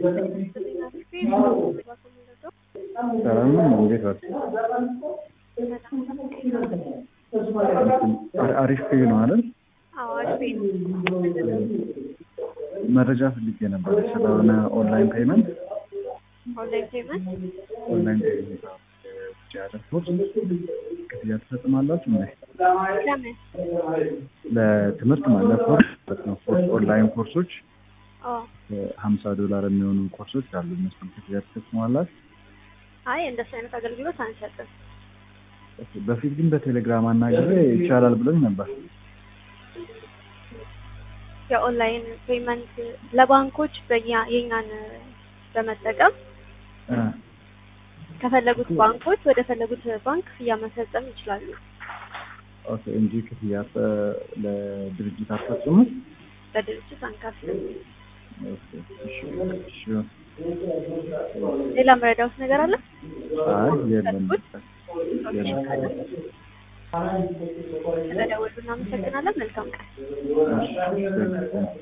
ሰላም ነው። እንዴት ዋል? አሪፍ ፔይ ነው አይደል? መረጃ ፈልጌ ነበር ስለሆነ ኦንላይን ፔመንት ኦንላይን ፔመንት ኦንላይን ፔመንት ውጭ ያለ ኮርስ ክፍያ ትፈጽማላችሁ እንዴ? ለምን? ለትምህርት ማለት ኮርስ ማለት ነው። ኮርስ ኦንላይን ኮርሶች አዎ። ሀምሳ ዶላር የሚሆኑ ኮርሶች አሉ። እነሱን ክፍያ ትፈጽማላችሁ? አይ እንደሱ አይነት አገልግሎት አንሰጥም። በፊት ግን በቴሌግራም አናግሬ ይቻላል ብሎኝ ነበር። የኦንላይን ፔመንት ለባንኮች በእኛ የኛን በመጠቀም እ ከፈለጉት ባንኮች ወደ ፈለጉት ባንክ ክፍያ መፈጸም ይችላሉ። ኦኬ እንጂ ክፍያ እ ለድርጅት አትፈጽሙም? በድርጅት አንከፍልም። ኦኬ እሺ እሺ። ሌላ መረዳውት ነገር አለ? አይ የለም የለም። ስለደወሉ እናመሰግናለን። መልካም ቀን። እሺ